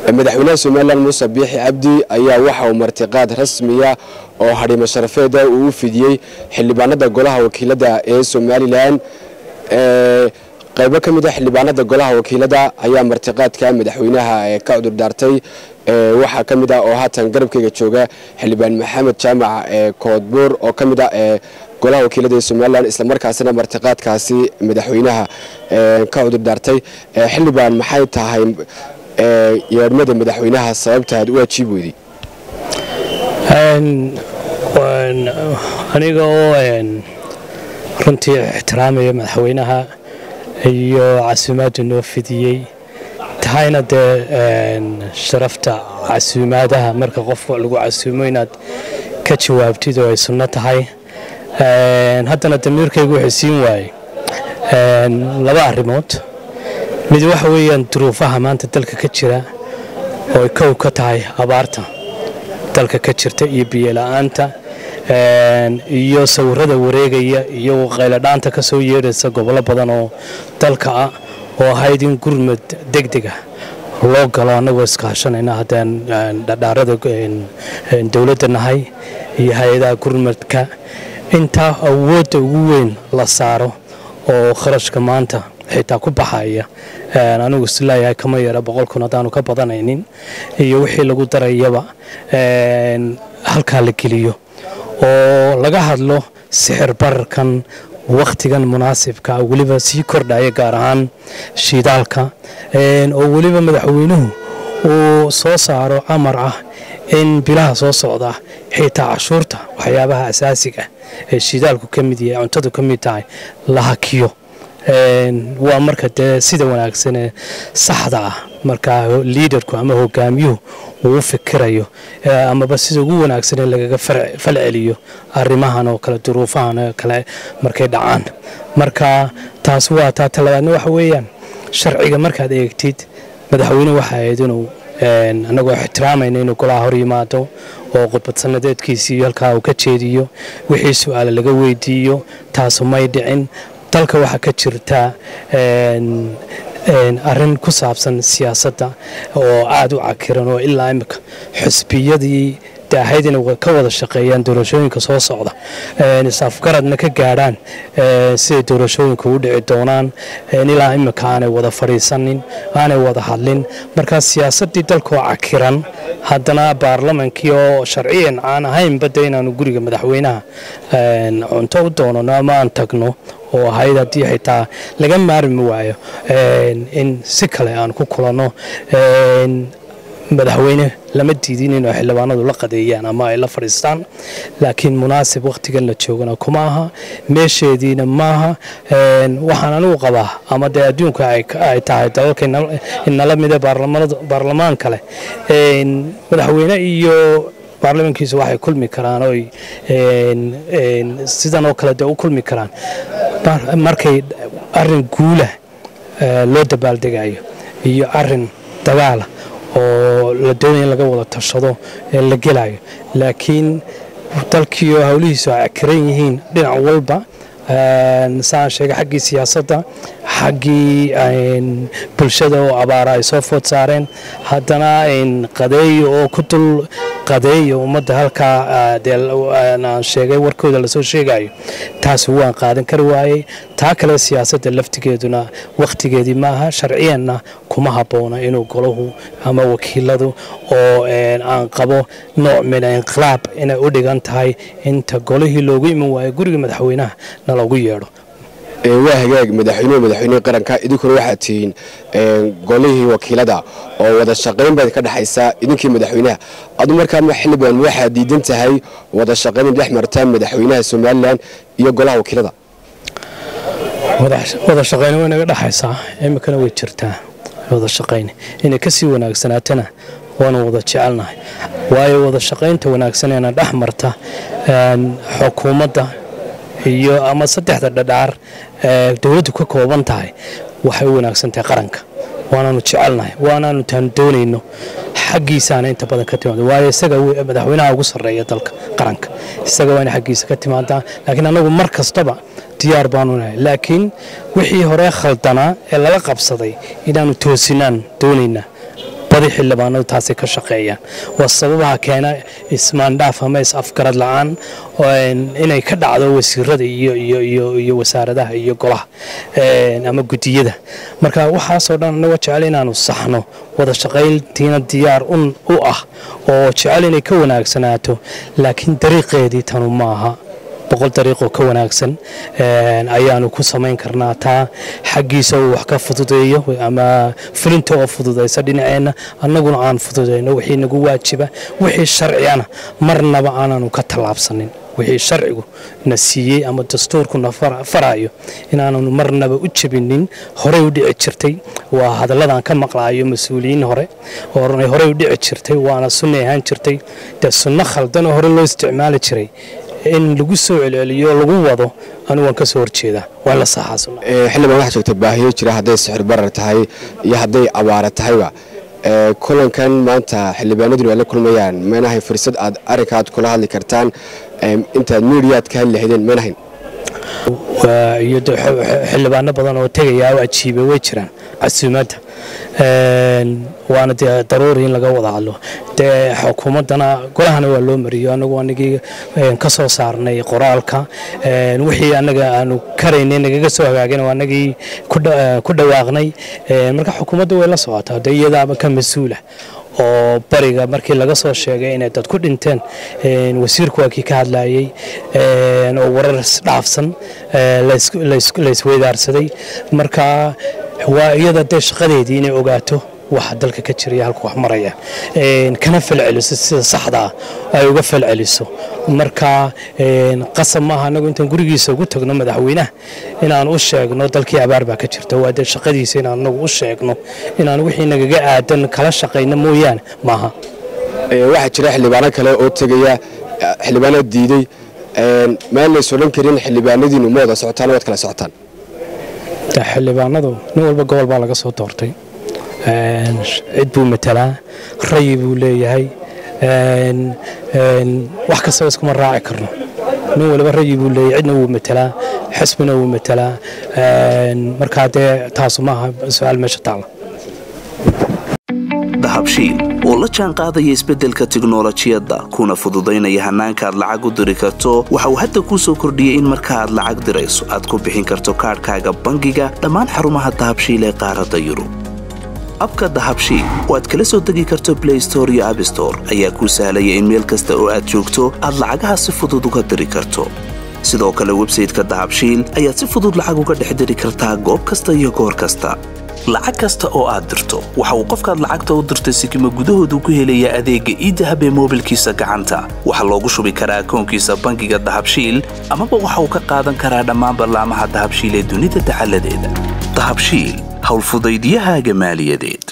madaxweynaha somalilan muuse biixi cabdi ayaa waxa uu martiqaad rasmiya oo hadhimo sharafeeda uu u fidiyey xildhibaanada golaha wakiilada ee somalilan qaybo ka mid a xildhibaanada golaha wakiilada ayaa martiqaadka madaxweynaha ka cudurdaartay waxaa ka mid ah oo haatan garabkeyga jooga xildhibaan maxamed jaamac koodbuur oo ka mid ah golaha wakiilada ee somalilan islamarkaasina martiqaadkaasi madaxweynaha ka cudurdaartay xildhibaan maxay tahay yeedhmada madaxweynaha sababta aad u ajiib weyday aniga oo runtii ixtiraamaya madaxweynaha iyo casuumaaddu noo fidiyey tahayna dee sharafta casuumaadaha marka qofka lagu casuumo inaad ka jawaabtid oo ay sunno tahay haddana damiirkaygu wuxuu siin waayey laba arrimood mid waxa weeyaan duruufaha maanta dalka ka jira oo ay kow ka tahay abaarta dalka ka jirta iyo biyola'aanta iyo sawirada wareegaya iyo qayladhaanta ka soo yeedhaysa gobollo badan oo dalka ah oo ahayd in gurmad degdega loo galo annagoo iskaashanayna haddaan dhadhaarada dowladda nahay iyo hay-adaha gurmadka intaa awoodda ugu weyn la saaro oo kharashka maanta xitaa ku baxaya anigu isleeyahay kama yara boqolkun haddaanu ka badanaynin iyo wixii lagu darayaba halkaa la geliyo oo laga hadlo sixir bararkan wakhtigan munaasibka weliba sii kordhaya gaar ahaan shiidaalka oo weliba madaxweynuhu uu soo saaro amar ah in bilaha soo socda xitaa cashuurta waxyaabaha asaasiga ee shiidaalku ka mid yahay cuntadu ka mid tahay la hakiyo waa marka dee sida wanaagsanee saxda ah markaa liidarku ama hogaamiyuhu uu u fikirayo amaba sida ugu wanaagsanee lagaga falceliyo arrimahan oo kale duruufahan oo kale markay dhacaan marka taas waa taa talabaadna waxa weeyaan sharciga markaad eegtid madaxweyne waxa ahayd inuu annagoo ixtiraamayna inuu golaha hor yimaado oo khudbad sanadeedkiisiiyo halkaa uu ka jeediyo wixii su-aale laga weydiiyo taasu may dhicin dalka waxaa ka jirta arrin ku saabsan siyaasadda oo aada u cakiran oo ilaa imika xusbiyadii daahayd inay ka wada shaqeeyaan doorashooyinka soo socda isafgaradna ka gaadhaan siday doorashooyinka u dhici doonaan ilaa imika aanay wada fadhiisanin aanay wada hadlin markaa siyaasaddii dalkaoo cakiran haddana baarlamankii oo sharciyan aan ahaynba de inaanu guriga madaxweynaha cunto u doonano ama aan tagno oo ahayd haddii xitaa laga maarmi waayo in si kale aan ku kulanno madaxweyne lama diidin inuu xildhibaanadu la qadeeyaan ama ay la fadhiistaan laakiin munaasib wakhtigan la joogana kuma aha meesheediina maaha waxaan anigu qabaa ama dee adduunka ay tahay dalalka inala mida baarlamaan kale madaxweyne iyo baarlamankiisu waxay kulmi karaan oy sidan oo kale dee u kulmi karaan markay arin guula loo dabaaldegayo iyo arin dagaala oo la doonaya in laga wada tashado la gelayo laakiin dalkiioo howlihiisu ay akiran yihiin dhinac walba saan sheegay xaggii siyaasadda xaggii bulshada oo abaara ay soo food saareen haddana qadeeyo oo ku dul qadeeyo ummadda halkaa aan sheegay warkooda lasoo sheegayo taasi waan qaadan kari waayey taa kale siyaasadda laftigeeduna wakhtigeedii maaha sharciyanna kuma habboona inuu golahu ama wakiiladu oo aan qabo nooc min inqilaab inay u dhigan tahay inta golihii loogu iman waayo guriga madaxweynaha na loogu yeedho waa hagaag madaxweynuhu madaxweynihii qaranka idinkuna waxaad tihiin golihii wakiilada oo wada shaqayn baad ka dhexaysaa idinkii madaxweynaha adu markaama xildhibaan waxaad diidan tahay wada shaqayn dhex marta madaxweynaha somalilan iyo golaha wakiilada wada shaqayn way naga dhexaysaa iminkana way jirtaa wada shaqayn inay kasii wanaagsanaatana waanu wada jecelnahay waayo wada shaqaynta wanaagsaneena dhex marta xukuumadda iyo ama saddexda dhadhaar dowladdu ka kooban tahay waxay u wanaagsan tahay qaranka waanaanu jecelnahay waanaanu taan doonayno xaggiisaana inta badan ka timaado waayo isaga madaxweynaha ugu sarreeya dalka qaranka isaga waa ina xaggiisa ka timaadaa laakiin annagu mar kastaba diyaar baanu nahay laakiin wixii hore khaldanaa ee lala qabsaday inaanu toosinaan doonaynaa badi xildhibaanadu taasay ka shaqeeyaan waa sababaha keena ismaandhaaf ama is-afgarad la-aan inay ka dhacdo wasiirada iyo wasaaradaha iyo golaha ama gudiyada marka waxaasoo dhan anagoo jecel inaanu saxno wada shaqayntiina diyaar u ah oo jecel inay ka wanaagsanaato laakiin dariiqeedii tanu maaha boqol dariiqoo ka wanaagsan ayaanu ku samayn karnaa taa xaggiisa uu wax ka fududeeyo ama fulinta oo fududaysa dhinaceenna annaguna aan fududayno wixii nagu waajiba wixii sharciyana marnaba aananu ka tallaabsanin wixii sharcigu na siiyey ama dastuurkuna farayo inaananu marnaba u jebinin horey u dhici jirtay waa hadalladan ka maqlaayo mas-uuliyiin hore horey u dhici jirtay waana sunni ahaan jirtay dee sunno khaldanoo hore loo isticmaali jiray in lagu soo celceliyo lagu wado anigu waan ka soo horjeedaa waa la saxaasuna xildhibaan waxaa joogta baahiyo jira hadday sixir barar tahay iyo hadday abaara tahayba kulankan maanta xildhibaanaduna ay la kulmayaan maynahay fursad aad arrinkaad kula hadli kartaan intaad miidiyaad ka hadli lahaydeen maynahayn iyo xildhibaano badan oo tegaya oo ajiiba way jiraan casuumaadda waana dee daruuri in laga wada hadlo dee xukuumaddana golahana waa loo mariyo anagu anagii ka soo saarnay qoraalka wixii annaga aanu karaynay nagaga soo hagaagin oo anagii ku dhawaaqnay marka xukuumadda way la socotaa dee iyadaaba ka mas-uula oo bariga markii laga soo sheegay inay dad ku dhinteen wasiirku waa kii ka hadlayey oo warar isdhaafsan laysweydaarsaday marka waa iyada dee shaqadeedii inay ogaato waxa dalka ka jiraya halka wax maraya kana falceliso sida saxdaa ay uga falceliso marka qasab maaha anagu intaan gurigiisa ugu tagno madaxweynaha inaan u sheegno dalkii abaar baa ka jirta waa dee shaqadiisa inaan anagu u sheegno inaan wixii nagaga aadan kala shaqayno mooyaane maaha waxaa jira xildhibaano kale oo tegaya xildhibaano diiday meel lays odhan karin xildhibaanadiinu ma wada socotaan waad kala socotaan xildhibaanadu nin walba gobol baa laga soo doortay cid buu matalaa rayi buu leeyahay wax kastaba iskuma raaci karno nin waliba rayi buu leeyahay cidna wuu matalaa xisbina wuu matalaa markaa dee taasu maaha su-aal meesha taala dahabshiil oo la jaan qaadaya isbeddelka tiknolojiyadda kuna fududaynaya hannaanka aad lacag u diri karto waxa uu hadda kuu soo kordhiyey in marka aad lacag dirayso aad ku bixin karto kaadhkaaga bangiga dhammaan xarumaha dahabshiil ee qaaradda yurub abka dahabshiil oo aad kala soo degi karto blay store iyo abstore ayaa kuu sahlaya in meel kasta oo aad joogto aad lacagaha si fudud uga diri karto sidoo kale websayteka dahabshiil ayaad si fudud lacag uga dhex diri kartaa goob kasta iyo goor kasta lacag kasta oo aad dirto waxa uu qofkaad lacagta u dirtay sikima gudahoodu ku helayaa adeegga iidahab ee moobilkiisa gacanta waxaa loogu shubi karaa akoonkiisa bangiga dahabshiil amaba waxa uu ka qaadan karaa dhammaan ballaamaha dahabshiil ee dunida dacaladeeda dahabshiil howlfudaydiyahaaga maaliyadeed